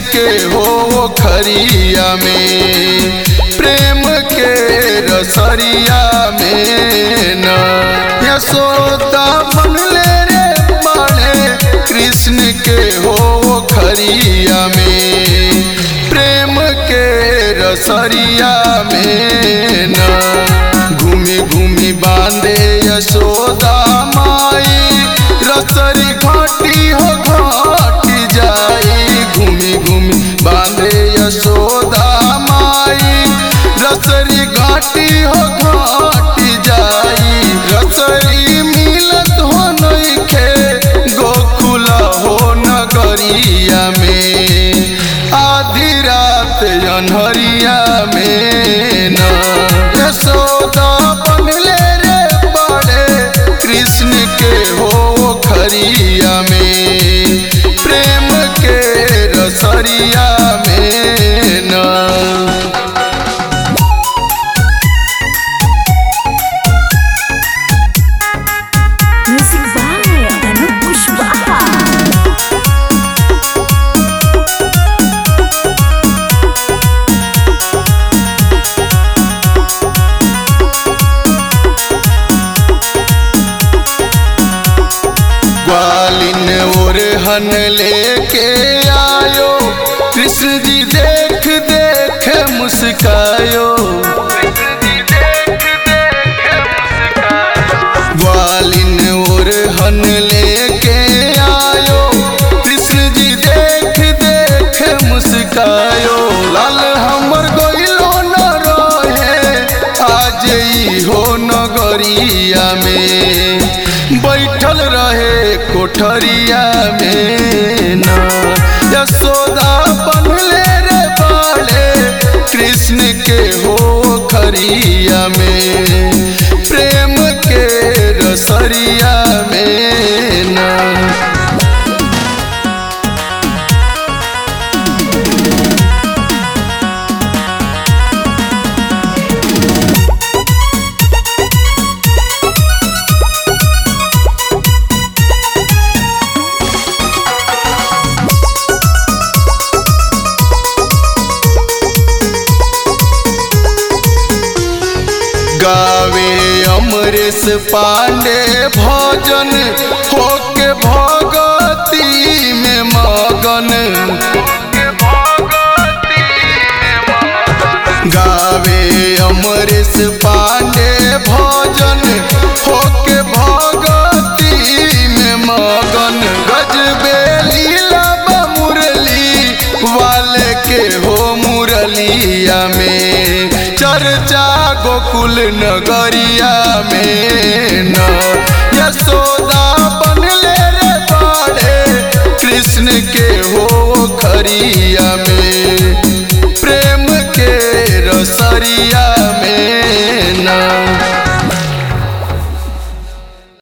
के हो खरिया में प्रेम के रसरिया में न यशोदा बनले रे बाड़े कृष्ण के हो खरिया में प्रेम के रसरिया में न घूमी घूमी बांधे यशोदा माई रसरी घाटी हो घाटी जाई घूमी घूमी बांधे यशोदा माई रसरी घाटी हो घाटी जाई रसरी मिलत हो नइखे गोकुला हो नगरिया में आधी रात अनहरिया में न यशोदा बनले रे बड़े कृष्ण के हो खरिया में प्रेम के रसरिया में न Music by Anup Pushpa. ग्वालिन और हन लेके आयो कृष्ण जी देख देख मुस्कायो ग्वालिन और हन लेके आयो कृष्ण जी देख देख मुस्कायो लाल हमर गोइलो न रहे आज ई हो नगरिया में बैठल रहे कोठरिया में न यशोदा बनले रे बाड़े कृष्ण के हो खरिया में प्रेम के रसरिया में न गावे अमरेश पांडे भजन होके भगती में मगन गावे अमरेश पांडे भजन होके भगती में मगन गजबे लीला बा मुरली वाले के हो मुरलिया में चर्चा गोकुल नगरिया में न यशोदा बनले रे बाड़े कृष्ण के हो खरिया में प्रेम के रसरिया